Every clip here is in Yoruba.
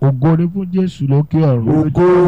ògo ni fún jésù lókè ọ̀run.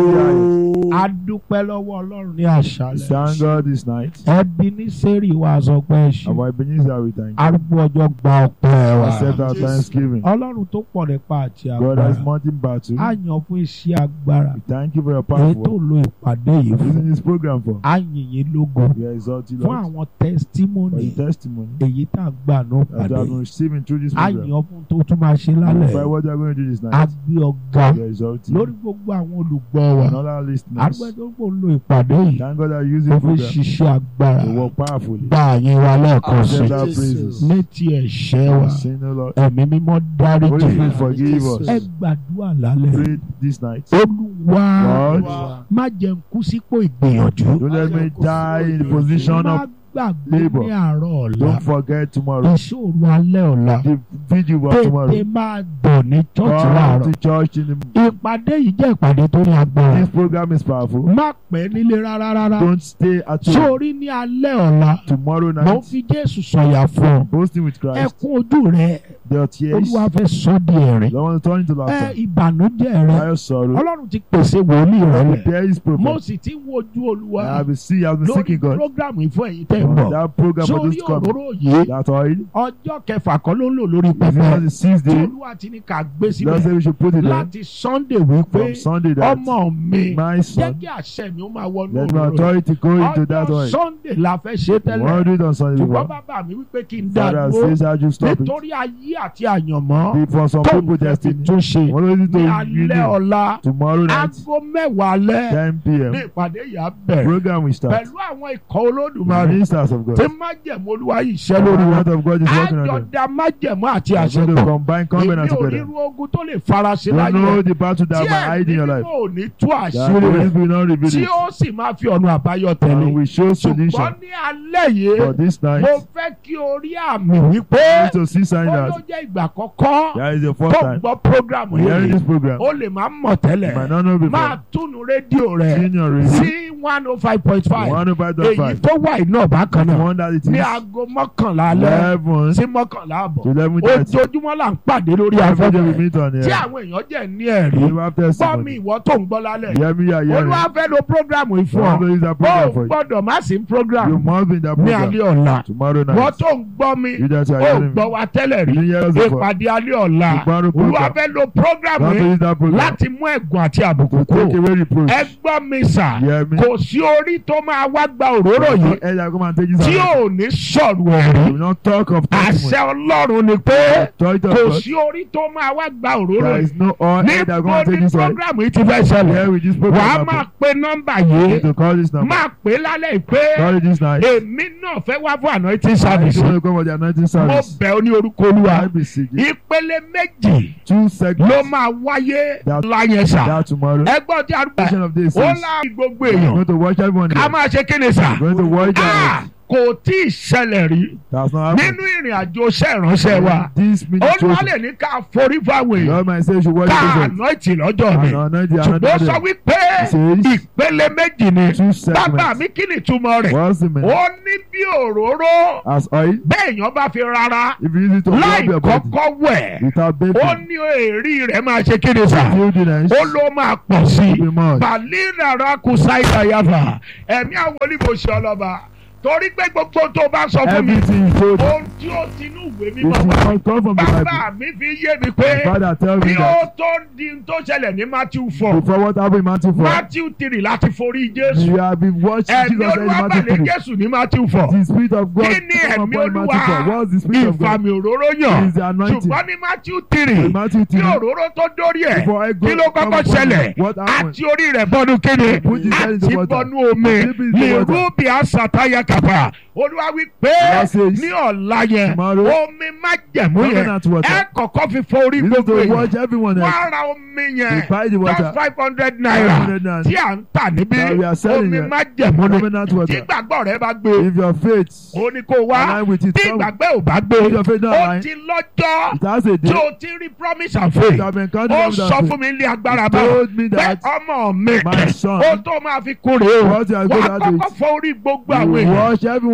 Ògo. a dúpẹ́ lọ́wọ́ ọlọ́run ní àṣálẹ̀. Thank God this night. ẹbí ní sẹ́rì wa sọ pé ẹ ṣe. Our Ebenezer, we thank you. arúgbó ọjọ́ gba ọpẹ́ wa. Accept our Jesus. thanksgiving. ọlọ́run tó pọ̀ nípa àti God has agbára. mountain battle. a yàn fún iṣẹ́ agbára. We thank you for your èyí tó power. lo ìpàdé yìí fún. Using this program for. a yìn yín lógo. We exalt you, fún Lord. àwọn For tẹ́sítímọ́nì the testimony èyí tá a gbà ní that you have ìpàdé. been receiving through this a program. yàn fún tó tún máa ṣe For lálẹ́. what you are going to do this a night. gbé ọ̀gá We exalt you. lórí gbogbo àwọn olùgbọ́ wa. And all our listeners. àdúgbò tó kò ń lo ìpàdé yìí. Thank God that you use ó this fi program ṣiṣẹ́ agbára. to work powerfully. gba àyìn wa lẹ́ẹ̀kan sí. Accept our Jesus. praises. ní ti ẹ̀ṣẹ̀ wa. Sin, O Lord. ẹ̀mí mímọ́ Holy dáríjì. Spirit, forgive us. ẹ gbàdúrà lálẹ́. Pray this night. olúwa Lord, má jẹ́ n kú sípò ìgbìyànjú. don't let me die in the position má of. gbàgbé labour. ní àárọ̀ ọ̀la. Don't forget tomorrow. ìṣòro alẹ́ ọ̀la. The vigil of tètè tomorrow. máa bọ̀ ní chọ́ọ̀chì Come láàárọ̀. to church in the. ìpàdé yìí jẹ́ ìpàdé tó ní agbára. This program is powerful. má pẹ́ nílé rárá rárá. Don't stay at home. sórí ní alẹ́ ọ̀la. Tomorrow mo night, fi jésù sọ̀yà fún ọ. boasting with Christ. ẹkún ojú rẹ Their tears. olúwa fẹ́ sọ di ẹ̀rín. They want to turn into ẹ laughter. ìbànújẹ́ rẹ By sorrow. ọlọ́run ti pèsè wòlíì rẹ lẹ̀. Prepare his mo prophet. sì ti wojú olúwa I have been seeing, I have been lórí seeking God. programu ìfọ̀ èyí tẹ̀ ń On bọ̀. that program for sórí this coming. òróró yìí That oil. ọjọ́ kẹfà kan ló ń lò lórí Is it pẹpẹ. not the sixth tí day? olúwa ti ní ká gbé Lord síbẹ̀ said we should put it there. láti sunday wípé From Sunday that ọmọ mi my jẹ́ son. kí àṣẹ mi ó máa wọnú Let my òróró yìí. authority go into that ọjọ́ oil. sunday la fẹ́ ṣe We tẹ́lẹ̀ want to do it on Sunday ṣùgbọ́n before. bàbá mi wípé kí n dá Father dúró says I should stop it. nítorí ayé àti àyànmọ́ For some tó people ń fẹ́ fi destiny. tún ṣe What do you ní do? alẹ́ ọ̀la Tomorrow night, aago mẹ́wàá alẹ́ 10 ní p.m. ìpàdé yìí á bẹ̀rẹ̀ Program will start. pẹ̀lú àwọn ikọ̀ olódùmarè Ministers of God. tí májẹ̀mú olúwa yìí ṣẹ́ The lórí wọn word of God is working on them. àjọ̀dá májẹ̀mú àti We are àṣẹ going to pọ̀ combine èmi covenant ò together. ríru ogun tó lè faraṣe You láyé know rẹ̀ the battle that tí might hide in your ẹ̀mí life. mímọ́ ò ní tú That àṣírí Holy rẹ̀ Spirit will not reveal tí it. ó sì máa fi ọ̀nà àbáyọ And tẹ̀lé we show ṣùgbọ́n solution. ní alẹ́ yìí For this mo night, fẹ́ kí o rí àmì wípé you need to see sign ó ló that jẹ́ ìgbà kọ́kọ́ that is the first tó time gbọ́ programu we hearing yìí this program. ó lè má mọ̀ You tẹ́lẹ̀ might not know máa before. túnu rédíò rẹ̀ Senior radio. sí one oh five point five One oh five dot èyí five. tó wà iná bákan náà One that it ní is. aago mọ́kànlá alẹ́ Eleven sí mọ́kànlá àbọ̀ to eleven thirty. ojoojúmọ́ là ń pàdé lórí Every day we afẹ́fẹ́ meet on tí here. àwọn èèyàn jẹ́ ní ẹ̀rí You have gbọ́ mi testimony. ìwọ tó ń gbọ́ lálẹ́ Hear me, hear olúwa you. fẹ́ lo programu yìí fún Want to ọ use that ó program for you. gbọ́dọ̀ má sí You programu must be in that ní program. alẹ́ ọ̀la Tomorrow wọ́n night. tó ń gbọ́ mi You that are ó hearing gbọ́ me. wa tẹ́lẹ̀ You rí didn't hear us before. ìpàdé alẹ́ ọ̀la Tomorrow olúwa program. fẹ́ lo programu Want to yìí use that program. láti mú ẹ̀gùn àti àbùkù To take kúrò away reproach. ẹ gbọ́ mi sà Hear me. kò sí orí tó máa wá gba òróró yìí Ẹ jà kó máa take this tí out. ò ní sọ̀rọ̀ ẹ̀rí We will not talk of àṣẹ testimony. ọlọ́run ni pé Authority of kò God. sí orí tó máa wá gba òróró There yìí is no oil that níbo going to take ni this out. programu yìí ti fẹ́ ṣẹlẹ̀ Here with this wàá program. máa pe nọ́mbà You yìí need to call this number. máa pè lálẹ́ pé Call it this night. èmi náà fẹ́ wá fún anointing I service want to come for the anointing mo service. bẹ̀ ọ́ ní orúkọ olúwa I beseech you. ìpele méjì Two ló segments. máa wáyé That- láyẹn sà That tomorrow. ẹgbọ́n tí a rúbẹ̀ Portion of this ó is. lá gbogbo We're èèyàn going to watch everyone ká here. máa ṣe kí ni sà We're going to watch Ah, them. kò tí ì ṣẹlẹ̀ rí That's not happening. nínú ìrìn àjò iṣẹ́ ìránṣẹ́ wa This ministry. olúwa lè ní ká forí fáwọn èèyàn Lord, my say you should watch ká this. anointing lọ́jọ́ mi And anoint the ṣùgbọ́n ó sọ another. wípé Says ìpele méjì ni two bàbá segments. mi kí ni ìtumọ̀ rẹ̀ What's the meaning? ó ní bí òróró As oil. bẹ́ẹ̀ èèyàn bá fi rárá If you use it to láì rub your body kọ́kọ́ wẹ̀ without ó bathing, ní èrí rẹ̀ máa ṣe kí ni sà filthiness ó ló máa pọ̀ sí i will be much. balina raku saida yafa ẹ̀mí àwọn olùbòsí ọlọ́ba torí pé gbogbo tó bá sọ fún mi Everything you told me, ohun tí ó ti inú ìwé it mímọ́ wá must come from the Bible. bàbá mi fi yé mi pé Father, tell me bí ó that tó di n tó ṣẹlẹ̀ ní Matthew four before what happened in Matthew 4, Matthew three láti forí Jésù you have been watching ẹ̀mí Jesus in olúwa Matthew balẹ̀ 3. Jésù ní Matthew four The Spirit of God kí ni come ẹ̀mí upon Matthew 4. olúwa What's the Spirit of God? ìfàmì òróró yàn Is the anointing. ṣùgbọ́n ní Matthew three In Matthew kí 3, òróró tó dórí ẹ̀ before I go kí ló come kọ́kọ́ upon ṣẹlẹ̀ him, what happened? àti orí rẹ̀ bọ́nu kíni Put his head into àti water. bọ́nu omi Dip into lè water. rúbi àṣàtàyà kàpà olúwa wí pé God says, ní ọ̀la yẹn tomorrow, omi má jẹ̀mú yẹn coconut water. ẹ kọ́kọ́ fi fọ orí You need gbogbo to èèyàn watch everyone wọ́n else. á ra omi You yẹn buy the water. just five hundred naira 500 naira. tí à ń tà níbí That we are selling omi here. má jẹ̀mú ni Coconut tí water. gbàgbọ́ rẹ bá gbé If your faith ó ní kó wá align with it, tí come. ìgbàgbẹ́ ò bá gbé If your faith not ó align, ti lọ́jọ́ it has a tí day. o ti rí promise and faith You have been counting ó on sọ that fún mi ní agbára He bá told me pé that ọmọ mi my son, ó tó máa fi kún rèé o what you are wà good á at kọ́kọ́ it, fọ orí gbogbo àwọn you èèyàn wash everyone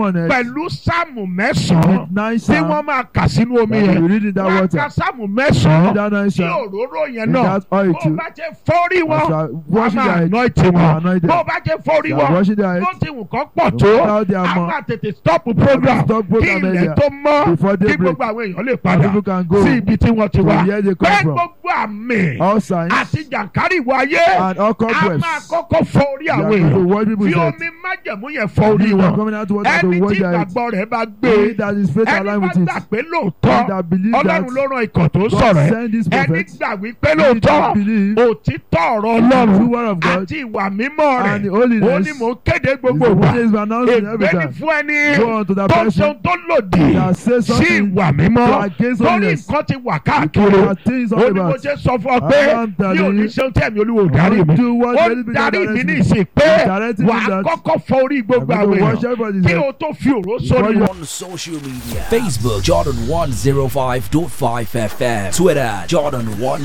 honest pẹ̀lú sáàmù mẹ́sàn-án with nine tí psalms wọ́n máa kà sínú omi that yẹn you read in that wọ́n á water. ka sáàmù In mẹ́sàn-án that nine tí psalms. òróró yẹn In náà that oil bó o too. bá jẹ́ fọ́rí wọn As you are wọ́n á washing máa their head. anoint you wọn anoint them. bó o bá jẹ́ fọ́rí You are wọn washing their head. bó ti wù kán pọ̀ No tó matter their a amount. máa tètè stop program Stop kí program ilẹ̀ earlier. tó mọ́ Before kí daybreak. gbogbo àwọn èèyàn lè And padà people can go sí ibi tí wọ́n ti to wá where they pé come from. gbogbo àmì All signs àti jàǹkárì ìwọ ayé and all a cobwebs. máa kọ́kọ́ fọ orí You àwọn are going to èèyàn watch people fi dead. omi májẹ̀mú yẹn fọ orí People are wọn coming out to water ẹni to watch tí their head. ìgbàgbọ́ rẹ̀ bá gbé He that is faith ẹni aligned bá with it. gbà pé He lóòótọ́ that believes ọlọ́run that ló rán ikọ̀ tó ń God sọ̀rọ̀ ẹ̀ sent this ẹni prophet. gbà wípé He lóòótọ́ that believes òtítọ́ ọ̀rọ̀ the true ọlọ́run word of God àti ìwà mímọ́ rẹ̀ and the ó ní holiness mò ń kéde is gbogbo the wa one is announcing every ègbé ní time. fún ẹni Go on to that tó ń ṣe person ohun tó lòdì that says sí something ìwà mímọ́ to against torí holiness. nǹkan ti wà Because káàkiri there are things all ó ní mo about. ṣe sọ fún ọ pé I'm telling mi ò ní you, ṣe ohun tí ẹ̀mí olúwo ò darí mi Do what ó the Holy darí Spirit mi ní directs me. ìsìn pé He's directing me wà á that kọ́kọ́ fọ orí gbogbo I'm àwọn going to wash èèyàn everybody's kí head. o tó fi òró Before sórí you- wọn. on social media Facebook Jordan 105.5 FM Twitter Jordan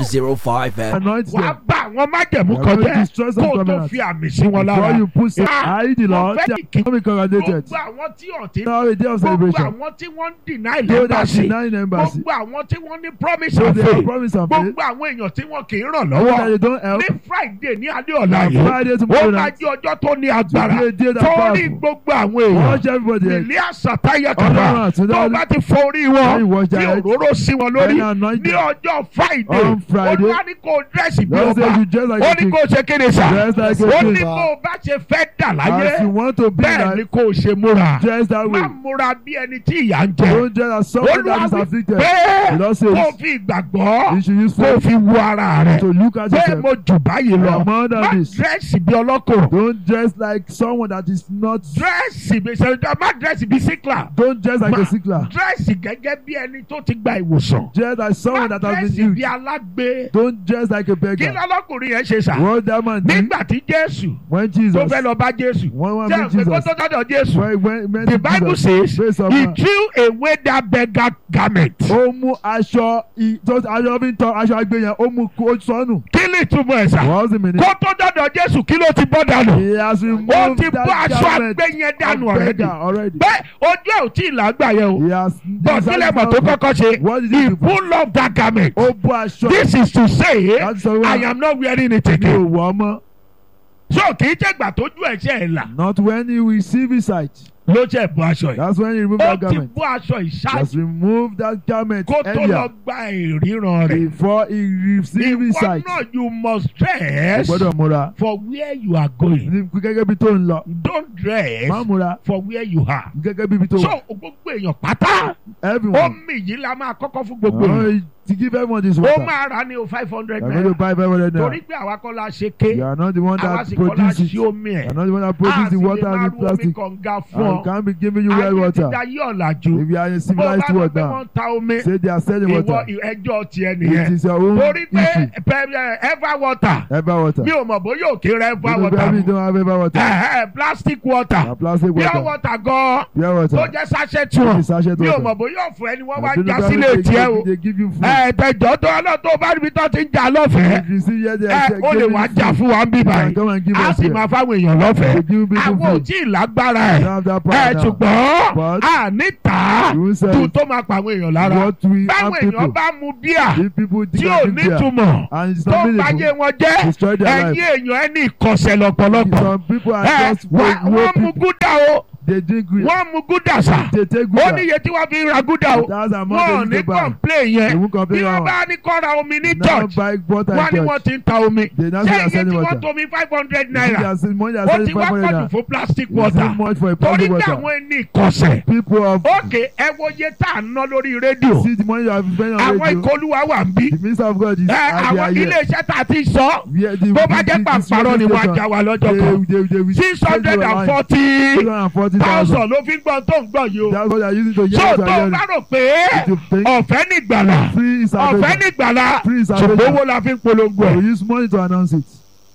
105 FM Anoint wà á them. bá àwọn májẹ̀mú You are kan going to jẹ́ destroy some kó o tó covenants. fi àmì sí wọn Before lára. you put some, Ah, I the Lord, mo they fẹ́ are becoming congratulated. gbogbo àwọn tí ọ̀tí Now a day of gbogbo celebration. àwọn tí wọ́n ń deny Those that lẹ́mbàsì deny embassy. gbogbo àwọn tí wọ́n ní promise So and they have faith promise and faith. gbogbo àwọn èèyàn tí wọ́n kì í ràn Those that lọ́wọ́ they don't help. ní friday ní alẹ́ ọ̀la On yìí Friday ó tomorrow máa night. jẹ́ ọjọ́ tó ní agbára To be a day that torí powerful. gbogbo àwọn èèyàn Watch everybody. head. ìlí àsàtáyà Ọlọ́run kàkà àti tó Ọlọ́run. bá ti fọ orí When you wọn wash tí their head. òróró sí wọn lórí And anoint ní them. ọjọ́ friday On Friday. olúwa ní kó dírẹ́sì bí Lord ọba says you dress like ó a ní king. kó ṣe kéde sà Dress like a ó king. ní bó o bá ṣe fẹ́ dà As láyé you want to be bẹ́ẹ̀ ni like, kó o ṣe múra dress that way. má múra bí ẹni tí ìyà ń jẹ Don't dress as someone that olúwa is wí afflicted. pé The Lord kó o says fi ìgbàgbọ́ you should use kó o faith fi wo ara rẹ to look at pé yourself. mo jù báyìí lọ I'm more than má this. dírẹ́sì bí ọlọ́kọ̀ Don't dress like someone that is not. dírẹ́sì bí sẹ́ńtà má dírẹ́sì bí síkìlà Don't dress like Ma- a sickler. dírẹ́sì gẹ́gẹ́ bí ẹni tó ti gba ìwòsàn Dress like someone má that has dírẹ́sì been bí used. alágbe Don't dress like a kí beggar. lọ́lọ́kùnrin yẹn ṣe sà What that man did nígbà tí jésù when tó Jesus, fẹ́ lọ bá jésù when one jẹ́ meet òpè kó Jesus, tó dọ́dọ̀ jésù when when when the bible Jesus, says face of he man, threw away that beggar garment ó mú aṣọ i- tó aṣọ fi ń tọ aṣọ agbé yẹn ó mú kó sọnù. kí ni ìtumọ̀ ẹ̀ sà What's the meaning? kó tó dọ́dọ̀ jésù kí ló ti bọ́ dànù He has ó removed ti bọ́ that aṣọ garment àgbẹ̀ yẹn dànù of ọ̀rẹ́dì beggar already. bẹ́ẹ̀ ojú ẹ̀ ò tí ì lágbà yẹn o He has bọ̀ sílẹ̀ mọ̀ tó kọ́kọ́ ṣe What did he he do? pull off that garment Ó bú aṣọ. this is to say Láti sọ I wá am not wearing it mi ò again wọ̀ ọ́ mọ́. so kì í ṣègbà tójú ẹ̀ ṣe ẹ̀ là Not when he receive his sight. ló ṣe bú aṣọ yìí That's when he remove ó that ti garment. bú aṣọ He ìṣáájú has removed that garment kó tó lọ earlier gba ìríran rẹ̀ before he receive his ìwọ sight. náà you must Ó dress gbọ́dọ̀ múra. for where you are going Ní gẹ́gẹ́ bí tó ń lọ. don't dress Má múra. for where you are Gẹ́gẹ́ bí ibi tó so wà. gbogbo èèyàn pátá Everyone. omi yìí la máa kọ́kọ́ fún gbogbo èèyàn Oh, to give everyone this ó water. máa rà ní o five hundred You are going to naira buy five hundred torí naira. pé àwa kọ́ la ṣe ké You are not the one àwa that sì kọ́ la produce it. ṣe You omi ẹ̀ are not the one that a produce sì the lè water máa and the ru omi plastic. kànga fún And ọ can't be giving you well ayé ti water. dayé ọ̀làjú If you are in a bó o bá civilized lọ world pé now, wọ́n ń ta omi say they are selling ìwọ water. ẹjọ́ tiẹ̀ It nìyẹn is your own torí pé issue. pẹ- ẹ, ever water Ever water. mi ò mọ̀ bóyá òkè rẹ ever You water probably mu don't have ever water. Ẹ̀hẹ́, plastic water Na plastic pure water. water gan Pure tó water. jẹ́ sachet It wọn is sachet mi ò water. mọ̀ bóyá ọ̀fọ̀ ẹni wọ́n I wá don't já know sílé whether they tiẹ̀ o give- They give you food. ẹ̀ẹ́dẹ̀jọ́ tó ọlọ́run tó bá níbi tó ti ń jà lọ́fẹ̀ẹ́ If you see here they ẹ are ó lè giving wá you jà food. fún wa ń bí You can báyìí come and give a us sì here. máa fáwọn èèyàn They lọ́fẹ̀ẹ́ give people àwọn ò food. tí ì lágbára You ẹ̀ don't have that ẹ̀ power now. ṣùgbọ́n But a níta you tu said tó máa pa àwọn èèyàn lára what we have báwọn èèyàn people. bá mu bíà If people tí think ò of drink beer nítumọ̀ and it's tó not ń báyé meaningful, wọn jẹ́ destroy their ẹ̀yin life. èèyàn ẹni ìkọ̀sẹ̀ lọ́pọ̀lọpọ̀ Some people are ẹ just wá- low wọ́n mu people. gúdà o They drink green. wọ́n mu gúdà sà They take ó good. ní iye tí wọ́n fi ń ra gúdà o That's wọ́n ò the amount ní they need to buy. complain They yẹn won't bí complain wọ́n now. bá ní kọ́ ra omi ní Now church buy water wọ́n ní in wọ́n church. ti ń ta omi They now ṣé say they iye are tí selling wọ́n water. tomi five hundred You see, they naira are selling- money they are ó selling ti wá 500 pọ̀jù naira. fún plastic It's water too much for a torí public pé water. àwọn ẹni ìkọ̀sẹ̀ People of ókè ẹ wo iye tá à ń ná lórí rédíò see the money you have spent on àwọn radio. ìkọlùwà wà ń bí The minister of God is ẹ at àwọn their ear. iléeṣẹ́ tá a ti sọ Where the- bó bá the- jẹ́ the- the pàǹparọ́ ni wọ́n á station, já wa lọ́jọ́ they- kan they- they will six change hundred your and line. forty 640,000. thousand ló fi ń gbọ́n tó ń gbọ́n yìí o That's what they are using to so hear tó o what bá you rò pé If you think ọ̀fẹ́ nígbàlà free is ọ̀fẹ́ available. nígbàlà Free is ṣùgbọ́n available. owó la fi ń polongo We ẹ̀ use money to announce it.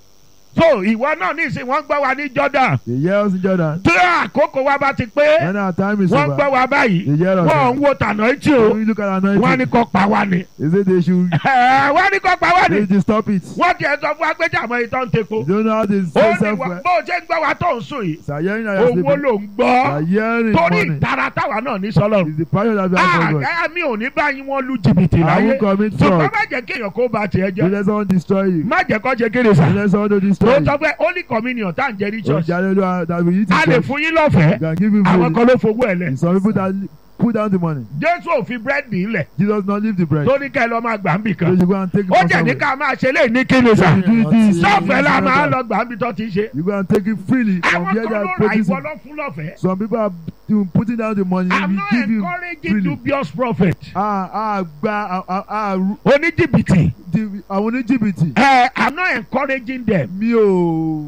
so ìwọ náà ní ìsìn wọ́n gbọ́ wa ní Jordan They hear us in Jordan. tí àkókò wa bá ti pé When our time is wọ́n over, gbọ́ wa báyìí they hear us. wọ́n ń wo tànà etí o When you look at wọ́n ní anointing, kó pa wá ni they say they should Ẹ̀, wọ́n ní kó pa wá ni they should stop it. wọ́n tiẹ̀ sọ fún wa pé jàmọ́ ìtọ́ ń tepo They don't know how to ó say ní self wọ́n- bó o ṣe ń gbọ́ wa tó ń sùn yìí So hearing that you're owó sleeping, ló ń gbọ́ you're hearing torí money. ìtara táwa náà ní sọ́lọ́run It's the passion that we have for God. Ah, mi ò ní báyìí wọ́n lu jìbìtì I láyé won't commit ṣùgbọ́n fraud. má jẹ́ kéèyàn kó ba tiẹ̀ Don't jẹ́ let someone destroy you. má jẹ́ kó jẹ́ kéde Don't sà let someone to tó destroy you. sọ pé holy communion tá à ń jẹ ní Don't church hallelujah that we eat in a lè church. fún yín lọ́fẹ̀ẹ́ You can give him àwọn freely. kan ló fowó ẹ̀ lẹ̀ Some people that put down the money. jésù ò fi búrẹ́dì ńlẹ̀ Jesus not leave the bread. tó ní kẹ́ ẹ lọ́ máa gbà ń bì So kan you go and take it ó from jẹ́ ní somewhere. ká máa ṣe léyìí ní kíni sà You do this. sọ́ọ̀fẹ́ la máa You lọ gbà ń bí tó ti ṣe You go and take it freely from àwọn where kan they ló are ra producing. ìwọ lọ fún lọ́fẹ̀ẹ́ Some people are doing- putting down the money. I'm We not give you encouraging freely. dubious prophet Ah ah gba ah ah ah ru- oníjìbìtì di- àwọn oníjìbìtì. ẹ I'm not encouraging them Mi ò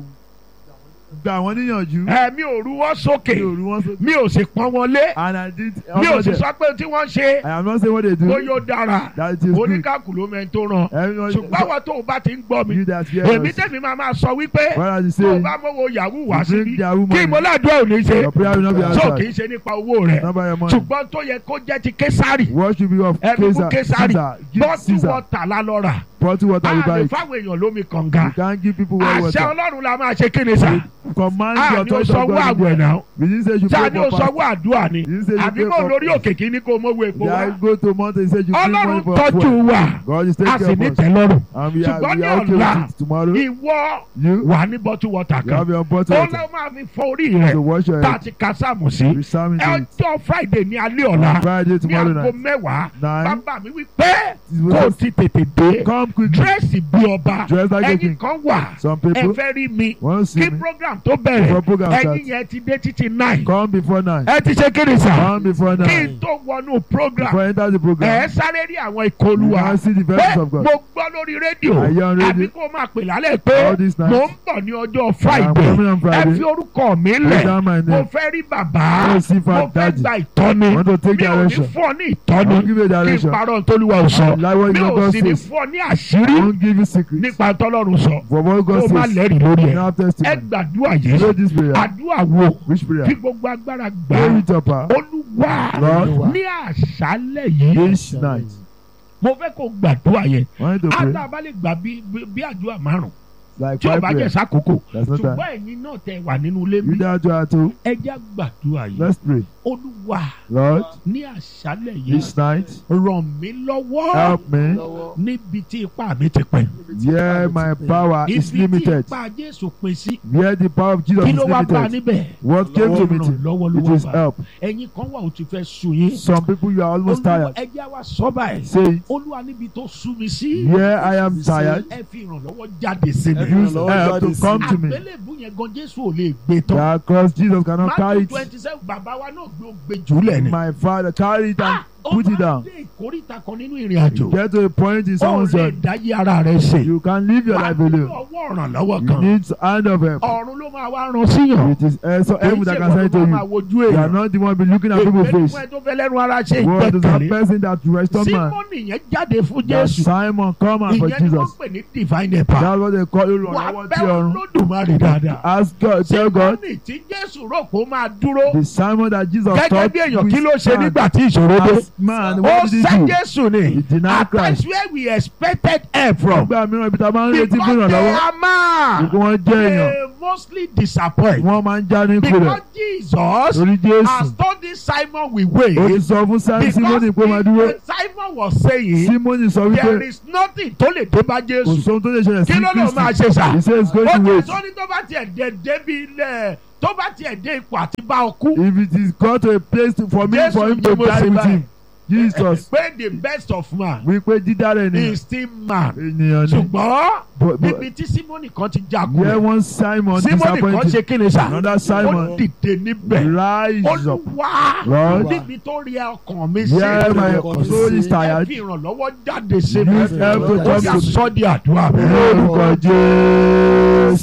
gba àwọn níyànjú. ẹ mi ò rú wọn sókè Mi ò rú wọn sókè. mi ò sì pọ́n wọn lé And I did. mi ò also sì there. sọ pé tí wọ́n ṣe I am not saying what they do. bóyá ó dára That it is good. oníkàkùn ló mẹ́ni tó ràn Everyone ṣùgbọ́n àwọn tó o bá ti ń gbọ́ mi you that hear èmi us. tẹ̀mí máa máa sọ wípé What are you tó o saying? bá mọ́wọ́ yahoo wá You síbí bring their woman. kí ìmọ̀ládùn ò ní ṣe Your prayer will not be so kì í answered. ṣe nípa owó rẹ̀ Not by your money. ṣùgbọ́n tó yẹ kó jẹ́ ti késàrì What should be of ẹbí fún Caesar? késàrì Caesar. Give bọ́tù Caesar. wọ́tà lálọ́ra Bottle water you buy àlè it. fáwọn èèyàn lómi kànga You can't give people well àṣẹ water. ọlọ́run la máa ṣe kí ni sà Command á your ní o authority of sanwó God. àwẹ̀ náà We didn't say you sáà pay ní o for sanwó fast. àdúrà ni You didn't say you àbí pay kò for lórí òkè kí ní kó mówó epo Yeah, wá go to mountain. He said you bring money ọlọ́run for tọ́jú food. wa God is a taking sì care ní of us. tẹ́lọ́rùn And we are, ṣùgbọ́n we ní are okay ọ̀la with it. Tomorrow, ìwọ you, wà ní bọ́tù wọ́tà you kan have your bottle ó water. lọ́ máa fi fọ orí rẹ̀ So wash your tá a head. ti ka sáàmù sí We psalm into it. ọjọ́ friday ní alẹ́ ọ̀la Friday ní tomorrow aago night. mẹ́wàá Nine. bàbá mi wí pé It kó was o ti tètè dé Come quickly. dírẹ́sì bí ọba Dress like a ẹ̀yin king. kan wà Some ẹ people fẹ́ rí mi won't see kí me. program tó bẹ̀rẹ̀ Before program ẹ̀yin starts. yẹn ti dé títí nine Come before nine. ẹ ti ṣe kéde sà Come before kí n nine. tó wọnú program Before enter the ẹ program. sáré rí àwọn You ìkọlùwà now see the pé verses of God. mo gbọ́ lórí rédíò I hear on àbí radio. kó máa pè lálẹ́ pé All this night. mo ń bọ̀ ní ọjọ́ I'm friday coming on ẹ Friday. fi orúkọ mi Write lẹ̀ down my mo name. fẹ́ rí bàbá I want to see mo Father fẹ́ Daddy. gba ìtọ́ni I want to take mi ò ní direction. fún ọ ní I ìtọ́ni won't give you kí n direction. parọ́ ntọ́lúwa ò sọ I like what mi your ò God sì ní says. fún ọ ní I àṣírí won't give you secrets. nípa tọ́lọ́run sọ For what kó God o má says. lẹ́rìí lórí You ẹ̀ now have ẹ testimony. gbàdúrà yìí Pray this prayer. àdúrà wo Which kí prayer? gbogbo agbára gbà Pray á it up. ah. olúwa Lord. ní àṣálẹ̀ yìí This night. mo fẹ́ kó gbàdúrà yẹn I want you to pray. ádá bá lè gbà bí bí- bí àdúrà márùn Like tí ò five bá jẹ́ prayers. sákòókò That's not time. ṣùgbọ́n ẹ̀yin náà tẹ wà nínú ilé You mi that you are too. ẹ jẹ́ gbàdúrà yìí Let's pray. olúwa Lord, ní àṣálẹ̀ yìí this night, ràn mí lọ́wọ́ help me. níbi tí ipá mi ti pẹ́ Where my power is ibi tí limited. ipá Jésù pín sí Where the power of Jesus kí is ló wá bá limited. níbẹ̀ What came to Ọlọ́run meet it? lọ́wọ́ ló It wá is bá help. ẹ̀yin kan wà ó ti fẹ́ sú yín Some people you are almost olúwa tired. ẹ jẹ́ wá sọ báyìí Say, it. olúwa níbi tó sú mi sí where I am tired, ẹ fi ìrànlọ́wọ́ jáde sí mi Ẹ fi use help to come to me. àgbélébù yẹn gan Jésù ò lè gbé tán That cross Jesus cannot carry Matthew it. twenty seven bàbá wa náà gbé ó gbé jùlẹ̀ ni My father carry it and Ah, ó put it máa down. dé ìkórìtà kan nínú ìrìn àjò Get to a point in ó someone's lè life. dáyé ara rẹ̀ ṣe You can live your wà life á ní alone. ọwọ́ ìrànlọ́wọ́ You kan need hand of help. ọ̀run ló máa wá ran síyàn It is uh, so èyí heaven tí that can ìwọ send it ló to máa you. wojú You are èèyàn not the one be looking at people's èpè face. fún ẹ tó fẹ́ lẹ́nu ara ṣe What is that ìgbẹ́kẹ̀lé person that restore man? símọ́nì yẹn jáde fún That Jésù Simon come out for ìyẹn ni wọ́n Jesus. pè ní divine helper That's what they call you. wà á Lord, bẹ́ tí ọ̀run. Olódùmarè dáadáa Ask God, tell God, símọ́nì tí Jésù rò pé ó máa dúró the Simon that Jesus gẹ́gẹ́ taught bí èèyàn with kí ló ṣe stand nígbà tí ìṣòro dé as man. ó What did sẹ́ he do? Jésù ni He denied at times Christ. where we expected help from Nígbà mìíràn ibi tá a máa ń retí because fún they ìrànlọ́wọ́. are man Gbogbo wọn jẹ́ èèyàn. they mostly disappoint Wọ́n máa ń já ní because kulẹ̀. Jesus Torí has Jésù. told this Simon we Ó wait ti sọ fún Simon because Simoni pé máa dúró. when Simon was saying Simoni sọ there wípé is nothing tó lè dé bá kò Jésù sóhun tó lè ṣẹlẹ̀ sí kí ló ló máa Kristi. ṣe sà He says going ó to ti wait. sọ ní tó bá tiẹ̀ dé débi ilẹ̀ tó bá tiẹ̀ dé ipò àti bá ọ kú If it is God to a place to, for me Jésù for him ni to mo die ṣe with báyìí. him. Jesus pé the best of man wípé dídára ènìyàn is still man ènìyàn ni. ṣùgbọ́n But- but- níbi tí Simoni kan ti Here jakulẹ̀ one Simon Simoni kan disappointed. ṣe kí ni sà Another ó Simon dìde níbẹ̀ rise up. olúwa Lord. níbi tó rí ọkàn mi Here sí my Lord. soul is ẹ tired. fi ìrànlọ́wọ́ jáde sí mi Use help to ó come yà to me. sọ́ di àdúrà mi. Lórúkọ Jésù. Ah!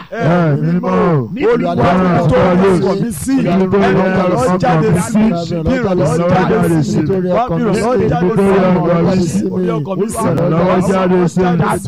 ẹ mímọ́ níbi Olúwa tó dákun tó ọkọ̀ mi sí ìrànlọ́wọ́ jáde sí bí ìrànlọ́wọ́ jáde sí bí ìrànlọ́wọ́ jáde sí orí ọkọ̀ mi sí ìrànlọ́wọ́ jáde sí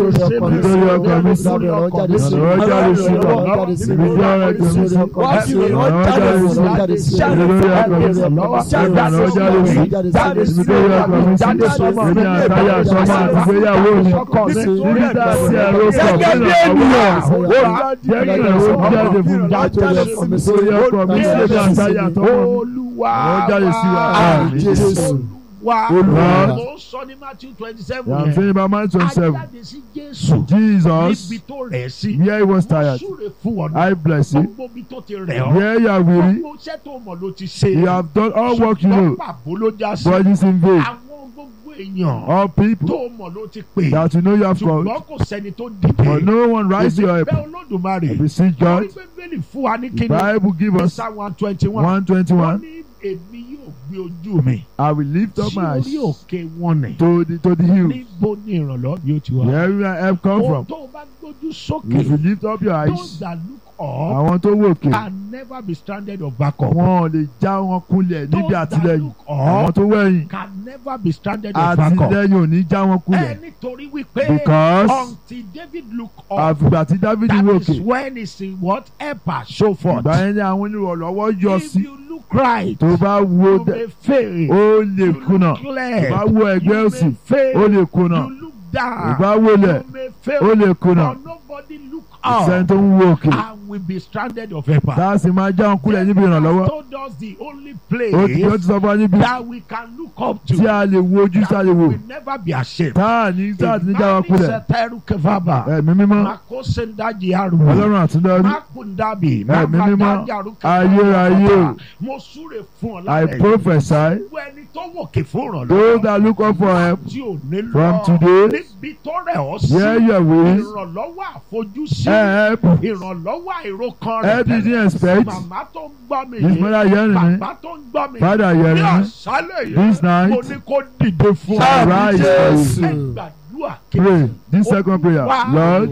nítorí ọkọ̀ mi sí ìrànlọ́wọ́ jáde sí nítorí ọkọ̀ mi sí wá sí ìrànlọ́wọ́ jáde sí nítorí ọkọ̀ mi sí ìrànlọ́wọ́ jáde sí nítorí ọkọ̀ mi sí èmi àtàyà sọmọ àtìgbéyàwó mi níbi tá a sí ẹ̀rọ kọ̀ gẹ́gẹ́ bí ènìyàn ó jẹ́ kí ìrànlọ́wọ́ jáde fún mi nítorí ọkọ̀ mi sí èmi àtàyà sọmọ mi olúwa ìrànlọ́wọ́ jáde sí wa àmín Jésù. wa Olúwa. mo ń sọ ní matthew twenty seven I'm saying about Matthew twenty seven ajáde sí jésù Jesus níbi tó rẹ̀ sí where he was tired súre fún ọ I bless you gbogbo ibi tó ti rẹ̀ ọ́ where you are weary gbogbo iṣẹ́ tó mọ̀ ló ti ṣe you have done all work you know ṣùgbọ́n pàbó ló já sí but it is in vain àwọn gbogbo èèyàn all people tó mọ̀ ló ti pè that you know you have called ṣùgbọ́n kò sẹ́ni tó but dìde no one rise to your bẹ́ẹ̀ help olódùmarè beseech God torí pé bẹ́ẹ̀ni fún wa ní the kíni Bible give us psalm one twenty one one twenty wọ́n one ní èmi yóò gbé ojú mi I will lift up sí my eyes orí òkè wọn ni to the to the hills níbo ni ìrànlọ́wọ́ bí ó ti wá. where will my help come ohun from tó o bá gbójú if you sókè lift up your those eyes that look up àwọn tó wòkè can never be stranded or back up. wọn ò lè já wọn kulẹ̀ níbi those that àtìlẹ́yìn look àwọn up tó wẹ̀yìn can never be stranded or back up. àtìlẹ́yìn ò ní já wọn ẹ kulẹ̀ nítorí wípé because until David look up àfìgbà tí Dáfídì that wòkè is when he see what helper show forth. ìgbà yẹn ni àwọn onírànlọ́wọ́ yọ if sí you look right tó bá wo you dẹ- may fail. ó lè you kùnà look tó left bá wo ẹgbẹ́ you òsì may fail. ó lè kùnà you look tó down bá wọlẹ̀ you may fail. ó lè kùnà but nobody look ìsẹ́ni up tó ń wo òkè and will be stranded of helper. tá a sì máa já wọn kulẹ̀ níbi ìrànlọ́wọ́ told us the only ó ti ó place ti sọ fún wa níbi that we can look up to tí a lè wo ojú tí a lè wò will never be ashamed. tá a ní tá a ti ní já wọn kulẹ̀ Sẹtẹrù kẹfàbà. ẹ̀mí mímọ́ Mako sendaji aru. ọlọ́run àtúndọ́rí Makundabi. Ẹ̀mí mímọ́, ayérayé. Mo súre fún ọ I lálẹ́. prophesy Gbogbo ẹni tó wòkè fún those ìrànlọ́wọ́. that look up for help Tí ò ní lọ. from today Níbi tó rẹ̀ ọ́ sí. where you are weary Ìrànlọ́wọ́ àfojúsí. help Ìrànlọ́wọ́ àìrókan rẹ̀. help you didn't expect Màmá tó ń gbọ́ mi this yìí. mother hearing me Bàbá tó ń gbọ́ mi. father Ní hearing me àṣálẹ̀ this yìí. night Mo ní kó dìde fún Àmín. ọ. Arise for Ẹ you. gbàdúrà pray this second prayer Olúwa, Lord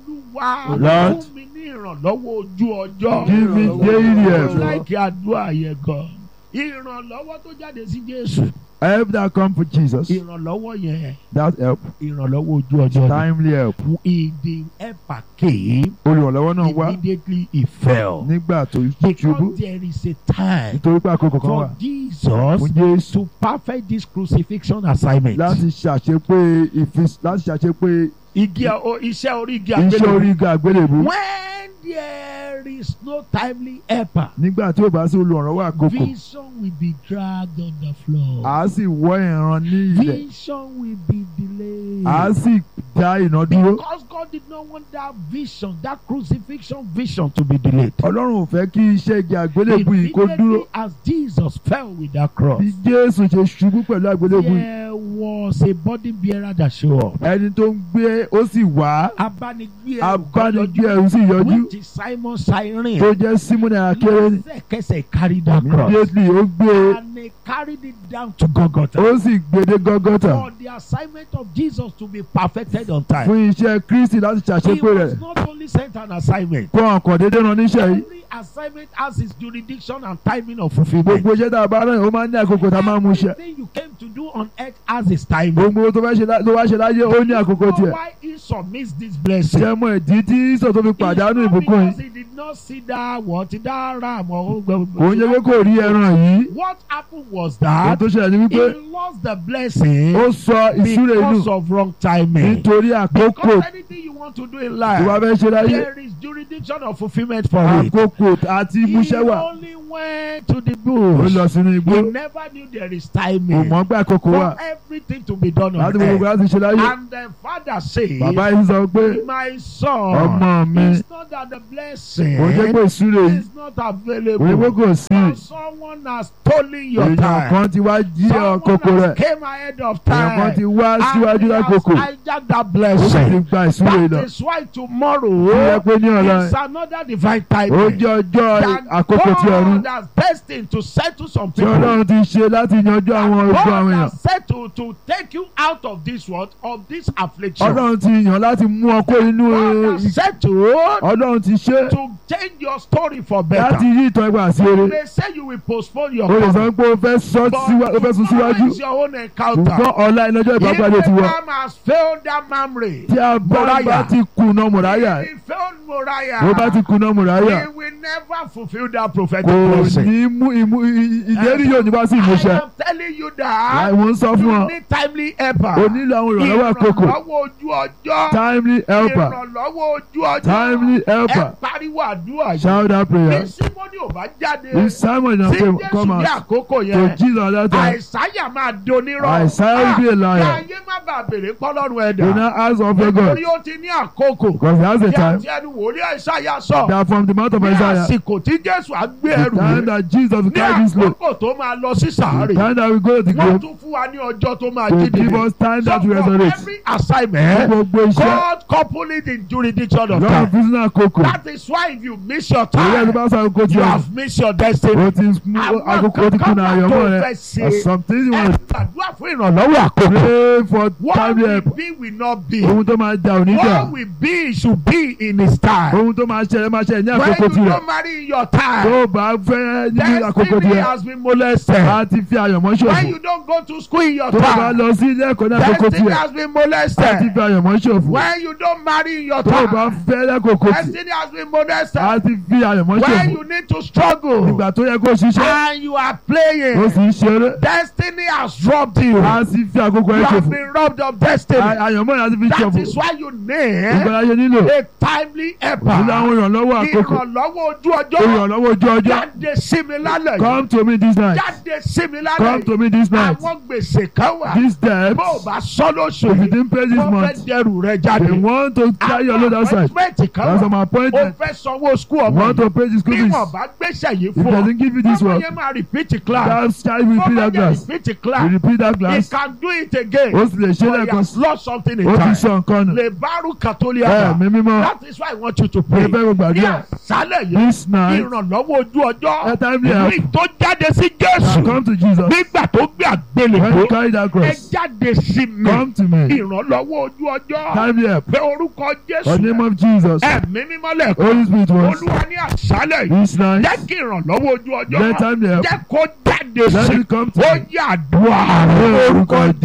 Olúwa Lord, fún mi ní ìrànlọ́wọ́ ojú ọjọ́. give me daily Mo help láìkí àdúrà yẹn gan. Ìrànlọ́wọ́ tó jáde sí Jésù. help that come for Jesus Ìrànlọ́wọ́ yẹn that help ìrànlọ́wọ́ ojú ọjọ́ ni. timely help Ìdí ẹ̀pà kéé. olùrànlọ́wọ́ náà wá Immediately he fell. nígbà tó ṣubú Because there is a time nítorí pé àkókò kan wà for Jesus fún Jésù to perfect this crucifixion assignment. láti ṣàṣepé ìfis láti ṣàṣepé Igi o- iṣẹ́ orí igi iṣẹ́ àgbélébùú. orí igi àgbélébú When there is no timely helper, nígbà tí ò bá sí olùrànlọ́wọ́ àkókò vision will be dragged on the floor. à á sì wọ́ ìran ní ilẹ̀ Vision will be delayed. à á sì dá iná dúró Because God did not want that vision, that crucifixion vision to be delayed. ọlọ́run ò fẹ́ kí iṣẹ́ igi àgbélébú yìí kó dúró Immediately as Jesus fell with that cross, bí Jésù ṣe ṣubú pẹ̀lú àgbélébú yìí there was a body bearer that showed up. ẹni tó ń gbé ó sì wá Abánigbé ẹrù abánigbé ẹrù sì yọjú which is Simon Cyrene. tó jẹ́ Símónì akéré Lẹ́sẹ̀kẹsẹ̀ carried that cross. immediately ó gbé And they carried it down to Golgotha. ó sì gbé dé Gọ́gọ́tà For the assignment of Jesus to be perfected on time. fún iṣẹ́ Kristi láti He ṣàṣepé rẹ̀ was not only sent an assignment. kó ọkàn déédéé ran níṣẹ́ yìí Every assignment has its jurisdiction and timing of fulfillment. gbogbo iṣẹ́ tá a bá rán yìí ó máa ń ní àkókò tá a máa mú iṣẹ́ Everything you came to do on earth has its timing. gbogbo tó fẹ́ ṣe lá- tó wá ṣe láyé ó ní àkókò You know tiẹ̀ why Esau missed this blessing? ṣé mọ ìdí tí Ísọ̀ tó fi pàdánù It's not ìbùkún because yìí he did not see that what that ram or kò ń jẹ́ pé kò rí ẹran yìí What happened was ohun that tó ṣẹlẹ̀ ni wípé he lost the blessing ó sọ ìṣúra inú because of wrong timing. nítorí àkókò Because anything you want to do in tó bá life, fẹ́ ṣe láyé there is jurisdiction of fulfillment for it. àkókò àti He ìmúṣẹ wà only went to the ó bush. lọ sínú igbó He never knew there is kò timing mọ̀ pé àkókò wà for everything to be done láti on gbogbo earth. láti ṣe láyé And the father said, bàbá yìí sọ pé My son, ọmọ mi it's not that the blessing kò jẹ́ pé ìṣúra yìí is not kò ní pé available. kò sí But someone has stolen your èèyàn time. kan ti wá jí Someone àkókò rẹ̀ has came ahead of èèyàn kan time. ti wá And síwájú he has lákòókò hijacked that ó sì ti blessing. gba ìṣúra yìí That lọ. is why Ó yẹ tomorrow pé ní ọ̀la is another divine time. ó jẹ́ ọjọ́ that àkókò tí ọ̀run God has destined to settle some tí people. Ọlọ́run ti ṣe láti yanjú àwọn ogun àwọn God èèyàn. has settled to take you out of this world of this affliction. Ọlọ́run ti yàn láti mú ọ kó inú God has settled Ọlọ́run ti ṣe to change your story for láti better. yí ìtàn ìgbà sí You eré. may say you will postpone your O lè sọ coming. pé o fẹ́ sọ síwá- o fẹ́ sún tomorrow síwájú. is your own encounter. Ṣùgbọ́n ọ̀la ìlọ́jọ́ If ìbápadé ti wọ. Abraham has failed that memory, Tí a bá Moriah. bá ti kùnà Mùráyà, he failed Moriah. bó bá ti kùnà Mùráyà, He will never fulfill that prophetic kò blessing. ní mú ìmú ì- ì- ìlérí yóò ní bá sí I ìmúṣẹ. am telling you that Láì wọ́n ń sọ fún you ọ, need timely helper. o nílò àwọn ìrànlọ́wọ́ àkókò. Ìrànlọ́wọ́ ojú ọjọ́. Timely helper, Ìrànlọ́wọ́ ojú ọjọ́. timely Ẹ helper. pariwo àdúrà yìí. Shout that prayer. Bí Símọ́nì ò bá jáde. If Simon na Sí say Jésù come ní out àkókò to yẹn. Jesus at that time, Àìsáyà máa donírọ̀. Isaiah will be a liar. Kí ayé má bàa bèrè pọ́lọ́run do ẹ̀dá. not ask of your God Nítorí ó ti ní àkókò. because he has a Bí time àti ẹnu wòlíì Àìsáyà sọ. that from the mouth of Ní Isaiah, àsìkò tí Jésù á gbé the ẹrù time rẹ̀. that Jesus will Ní carry this load, àkókò tó máa lọ sí the sàárè. time that we go to the Wọ́n grave, tún fún wa ní ọjọ́ tó máa to jí give dìde. us time So that we for resurrect. every assignment, Gbogbo iṣẹ́ God couple it in jurisdiction of lọ́run time. fún sínú àkókò. That is why if you miss your Òye ẹni time, bá sọ àkókò tí you o have missed your destiny. o ti mú Àwọn àkókò o ti kankan kùnà wà àyànmọ́ tó rẹ. fẹ́ ṣe. Or something you Ẹ want gbàdúrà fún ìrànlọ́wọ́ àkókò. pray for What timely will help. be will not be. Ohun tó máa jà ò ní jà. What will be should be in his time. Ohun tó máa ṣẹlẹ̀ máa ṣẹlẹ̀ ní When àkókò you tirẹ̀. don't marry in your time, Tó o bá fẹ́ ní àkókò destiny tirẹ̀, has been molested. a ti fi àyànmọ́ When ṣòfò. you don't go to school in your Tó o bá time, lọ sí ilé ẹ̀kọ́ ní àkókò destiny tirẹ̀, has been a ti molested. fi àyànmọ́ ṣòfò. When you don't marry in your Tó o bá time, fẹ́ lẹ́kọ̀ọ́kọ́ tì, destiny has been molested. a ti fi àyànmọ́ When ṣòfò. you need to struggle Ìgbà tó yẹ kó o ṣiṣẹ́, and you are o playing, sì ń ṣeré, destiny has robbed you. a sì fi àkókò You ẹ̀ have ṣòfò. been robbed of destiny. À- Àyànmọ́ yẹn a ti fi That ṣòfò. is why you Ìgbà need ayé nílò. a timely Nílò àwọn helper. ìrànlọ́wọ́ àkókò. Ìrànlọ́wọ́ ojú ọjọ́. Ìrànlọ́wọ́ ojú ọjọ́. Jáde sí mi lálẹ́ yìí. Come to me this night. Jáde sí mi lálẹ́ Come to yìí. me this night. Àwọn gbèsè kan wà. This debt, Bó o bá sọ lóṣù if you yìí, didn't pay this wọ́n fẹ́ month, dẹrù rẹ they jáde. want to carry your load outside. appointment kan That's wà. some O appointment. fẹ́ sanwó school You ọmọ want yìí. to pay the school Bí fees. wọ́n bá gbéṣẹ́ yìí If fún they ọ, didn't give you this ọmọ work, yẹn máa repeat class. that child will repeat Ọmọ that yẹn class. repeat You class. repeat that He class. can do it again. Ó sì lè ṣe But he lẹ́ẹ̀kan. has lost something in Ó ti time. sọ nǹkan nù. Le baru katolia. Ẹ mi mímọ́. That is why I want you to Ẹ pray. fẹ́ mo Ní gbàdúrà. àṣálẹ̀ yìí, This night, ìrànlọ́wọ́ ojú ọjọ́. ẹ timely help. Ìwé tó jáde sí Now Jésù. come to Jesus. Nígbà tó gbé When you àgbélébó. carry that Ẹ cross, jáde sí mi. come to me. Ìrànlọ́wọ́ ojú ọjọ́. Timely help. Pé orúkọ In the name Jésù. of Jesus. Ẹ̀mí mímọ́ lẹ̀kọ́. Holy Spirit once. Olúwa ní àṣálẹ̀ yìí. This night, Jẹ́ kí ìrànlọ́wọ́ ojú ọjọ́. let timely help. Jẹ́ kó jáde Let sí. it come to Ó me. yà àdúrà. Ní orúkọ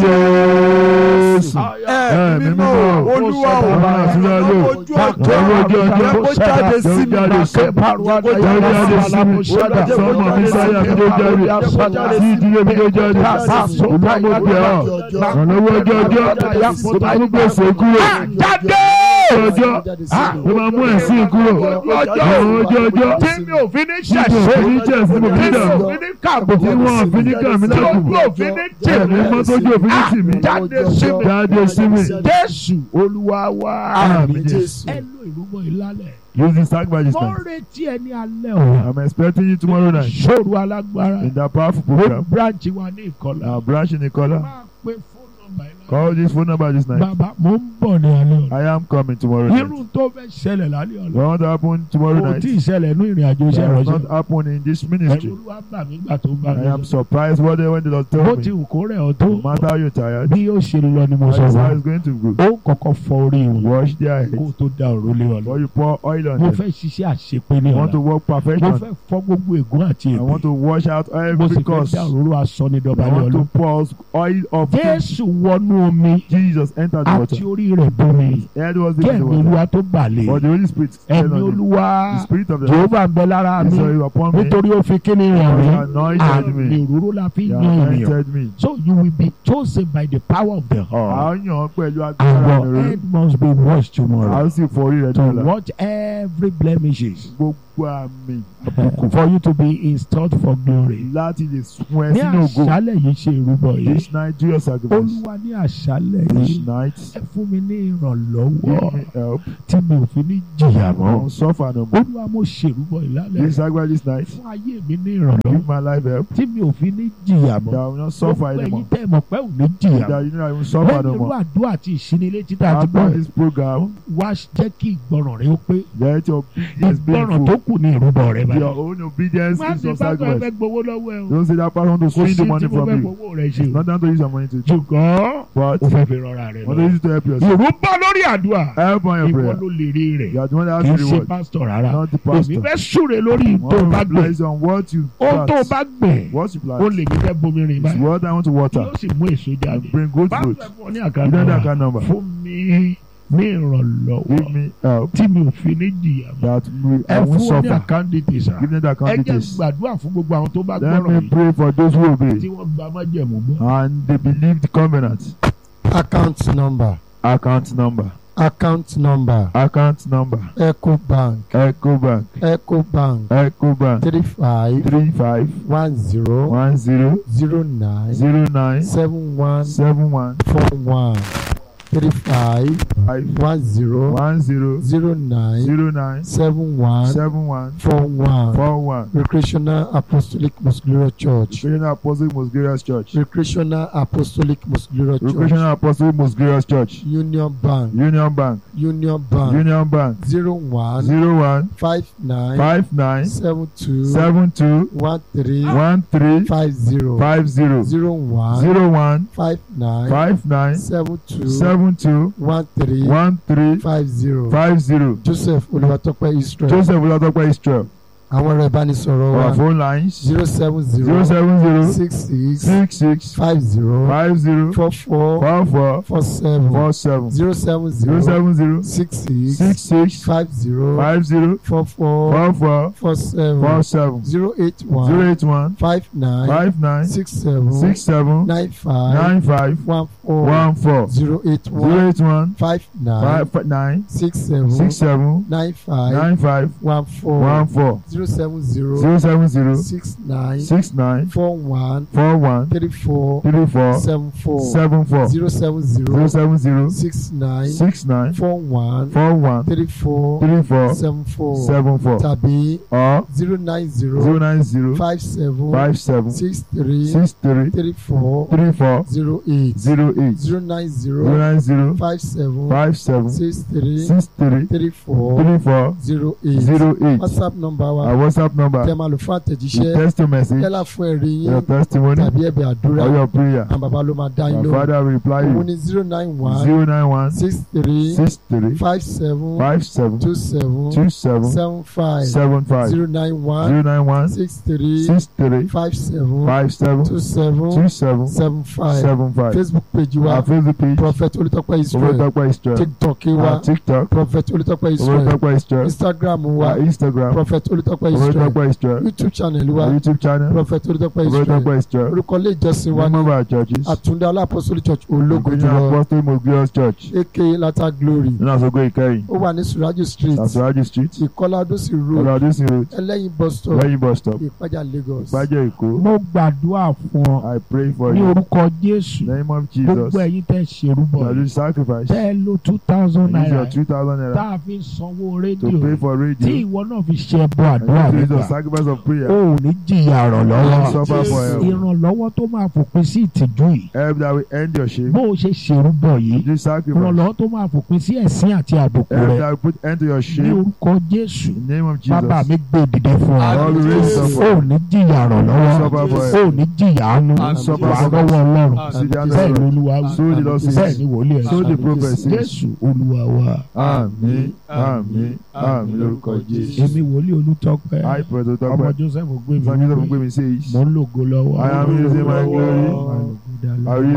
Jésù. ẹ mímọ́ olúwa ò Bàbá àti ìyá lò. ojú ọjọ́ Ọwọ́ ojú ọjọ́. jẹ́ kó jáde sí mi Jáde sí mi. jẹ́ kó Jáde jáde sí mi. Sọ́mọ mi sáyà mi ló jáde. Sí ìdílé mi ló jáde. Olúwa mo bẹ̀ ọ́. Ìrànlọ́wọ́ ojú ọjọ́. Ó bá mú gbèsè kúrò. Jáde. Ọjọ́. Ó máa mú ẹ̀sìn kúrò. Ìrànlọ́wọ́ ojú ọjọ́. Tí mi ò fi ní Tí mo ṣẹ̀ṣẹ̀. fi ní jẹ́ sí mo fi Tí ní mi ò dàrú. fi ní kàbùkù. Tí wọ́n fi ní kàn mí Tí lákùnkùn. ojú òfin ní tì Ẹ̀mí mí. mọ́ tójú òfin ní tì mí. Jáde sí mi. Jáde sí mi. Jésù Olúwa wa. Àmín Jésù. Ẹ lo ìrúbọ ìlálẹ̀. Use the sacrifice Wọ́n now. retí ẹ ní alẹ́ o. I'm expecting you tomorrow night Ṣòro alágbára. in that powerful Ó program. branch wa ní ìkọlà. Our branch in Nicola. Máa pe fóònù nọ́mbà ìlànà. Call this phone number this night. Bàbá mo ń bọ̀ ní alẹ́ ọ̀la. I am coming tomorrow night. Irú tó fẹ́ ṣẹlẹ̀ lálẹ́ ọ̀la. What want to happen tomorrow Kò night? tí ì ṣẹlẹ̀ ní ìrìn àjò iṣẹ́ That has ìrọ̀ṣẹ́. not happened in this Ẹ̀rù ministry. Olúwa bà mí gbà tó ń bá mi I am sọ. surprised what they when the Lord Bó told ti me. wù kó rẹ̀ ọ́ tó. No matter how you're tired, Bí ó ṣe lọ ni mo sọ that's fún how ọ. it's going to go. Ó kọ́kọ́ fọ orí wọn. Wash their Kó o heads. tó da òró lé wọn lọ. Before you pour oil on Mo them. fẹ́ ṣiṣẹ́ àṣepé ní I want to ọ̀la. work Mo perfection. fẹ́ fọ́ gbogbo ègún àti I want èpè. to wash out Mo every sì fẹ́ curse. dá I òróró aṣọ ní dọ̀bálẹ̀ want to ọlọ́. pour oil of Jésù wọnú omi Jesus entered the water. àti orí rẹ̀ bomi. Head was Kí deep in the ẹ̀mí water. Olúwa tó bàlẹ̀. But the Holy Spirit stayed Ẹ̀mí on him. Olúwa The Spirit of the Lord Jehova ń bẹ lára mi. is uh, upon me. Nítorí ó fi kíni ràn He mí. anointed me. Àmì òróró la fi He yan ènìyàn. anointed me. So you will be chosen by the power of the A heart. ó yàn ọ́ pẹ̀lú And agbára your mi head must be washed A ó tomorrow sì forí rẹ̀ to dọ́là. watch every blemishes Gbogbo àmì for you to be installed for glory. láti lè sun ẹ Ní sínú ògo. àṣálẹ̀ yìí ṣe ìrúbọ yìí. This night do your sacrifice. Olúwa ní àṣálẹ̀ this yìí night. ẹ fún mi ní ìrànlọ́wọ́ Give me help. tí mi ò fi ní jìyà I mọ́ won't suffer no more. olúwa mo ṣèrúbọ ìlàlẹ̀ This sacrifice this night. fún ayé mi ní ìrànlọ́wọ́ Give my life help. tí mi ò fi ní jìyà mọ́ That I will not suffer gbogbo ẹ̀yin anymore. tẹ́ ẹ mọ̀ pé ò ní jìyà That you know I won't suffer no lẹ́yìn irú more. àdúrà àti ìṣinilétí tá a ti gbọ́ After ẹ̀ this program, wá jẹ́ kí ìgbọràn rẹ ó pé let your obedience be ìgbọràn tó full. kù ní ìrúbọ rẹ Your báyìí. own obedience má is ṣe your pásítọ̀ ẹ fẹ́ sacrifice. gbowó lọ́wọ́ ẹ o Don't say that person want to kò steal sí the tí money mo from fẹ́ you. gbowó rẹ ṣe o Not down to use your money to do. ṣùgbọ́n But o fẹ́ fi rọra rẹ want to lọ. use it to help yourself. ìrúbọ lórí àdúrà Help on your ìwọ prayer. ló lè rí rẹ̀ You are the one that kì í has the ṣe reward. pásítọ̀ rárá Not the èmi pastor. fẹ́ súre lórí tó o One bá will gbẹ̀ place on what you ohun tó o plant. bá gbẹ̀ What you ó plant lè mi fẹ́ bomi rìn is báyìí what I want to water. yóò sì mú èso jáde And bring good pásítọ̀ fruit. ẹ fún ọ ní You don't have àkàndá that number. fún mi ní ìrànlọ́wọ́ Give me help tí mi ò fi ní jìyà mọ́. that we- ẹ I won't fún wọn ní suffer. àkáǹdì tèsà Give me the ẹ account jẹ́ details. gbàdúrà fún gbogbo àwọn tó bá Let gbọ́rọ̀ me yìí pray for those who obey tí wọ́n gba májẹ̀mú gbọ́. and they believe the covenant. account number Account number. account number Account number. ecobank Ecobank. ecobank Ecobank. three five Three five one zero one zero zero nine zero nine seven one seven one four one three five five one zero one zero zero nine zero nine seven one seven one four one four one. recreational apostolic most glorious church Recreational Apostle Most Glorious Church. recreational apostolic most glorious church Recreational Apostle Most Glorious Church. union bank Union Bank. union bank Union Bank. zero one Zero one five nine five nine seven two seven two one three one three five zero five zero zero one zero one five nine five nine seven two seven two one three one three five zero five zero. joseph olùwàtọ́pẹ́ israel Joseph Olatope Israel. àwọn ẹ̀rọ ìbánisọ̀rọ̀ Our wa phone lines zero seven zero zero seven zero six six six six five zero five zero four four four four four seven four seven zero seven zero zero seven zero six six six six five zero five zero four four four four four seven four seven zero eight zero one eight one five nine five nine six seven six seven nine five nine five one four one four zero eight zero one eight one five nine five fi- nine six seven six seven nine five nine five one four one four zero seven zero zero seven zero six nine six nine four one four one three four three four seven four seven four zero seven zero zero seven zero six nine six nine four one four one three four three four seven four seven four tàbí or zero nine zero zero nine zero five seven five seven six three six three three four three four zero eight zero eight zero nine zero zero nine zero five seven five seven six three six three three four three four zero eight zero eight whatsapp number our wa WhatsApp tẹ number máa lò fún you àtẹ̀jíṣẹ́ text your message yálà fún ẹ̀rí your yín testimony tàbí ẹ̀bẹ̀ àdúrà or your prayer àwọn bàbá ló máa dá yín our lóhùn father will reply òun you ni zero nine one zero nine one six three six three five seven five seven two seven two seven seven five seven five zero nine one zero nine one six three six three five seven five seven two seven two seven seven five seven five facebook page wa our Facebook page prophet olùtọ́pẹ́ israel Olatope Israel tiktok wa our TikTok prophet olùtọ́pẹ́ israel Olatope Israel instagram wa our Instagram prophet olùtọ́pẹ́ israel Olatope Israel youtube channel wa our YouTube channel prophet olùtọ́pẹ́ israel Olatope Israel orúkọ ilé ìjọsìn wa one ní of our churches àtúndé alápọ̀sọ́lì church ológo Recreational jùlọ Apostle Most Glorious Church aka lata glory nínú àsọgbó ìkẹyìn ó wà ní suraju street Asuraji Street ìkọlá adósì road Ọlọ́dúnsìn Road ẹlẹ́yin bus stop lẹ́yìn bus stop ìpájà lagos. Ìpàjẹ́ Èkó mo gbàdúrà fún ọ I pray for ní you orúkọ jésù in the name of Jesus gbogbo ẹ̀yin tẹ́ ṣerúbọ that you sacrifice tẹ́ ẹ lo two thousand use naira your two thousand tá naira a fi sanwó to rédíò pay for tí radio ìwọ náà fi ṣe ẹbọ àdúrà and use nígbà your sacrifice of prayer o ò ní jìyà and ìrànlọ́wọ́ suffer for help ìrànlọ́wọ́ tó máa fòpin sí ìtìjú yìí help that will end your shame bó o ṣe ṣerúbọ yìí do sacrifice ìrànlọ́wọ́ tó máa fòpin sí ẹ̀sín àti àbùkù help rẹ that will put end to your ní shame orúkọ jésù in the name of bàbá Jesus mi gbé dìde fún ọ Lord we raise up o ò ní jìyà ìrànlọ́wọ́ suffer for o help ò ní jìyà àánú suffer wàá for lọ́wọ́ ọlọ́run see the bẹ́ẹ̀ answer ni olúwa wí so the Lord bẹ́ẹ̀ says ni wòlíì ẹ̀ so the prophet says jésù olúwa wa àmín àmín àmín lórúkọ Jésù èmi wòlíì olùtọ́pẹ́ I pray to ọmọ talk joseph gbé mi Son Joseph wípé Gbemi says mo ń lògo lọ́wọ́ I am using my glory. Mo ń lògo dá lọ́wọ́. I will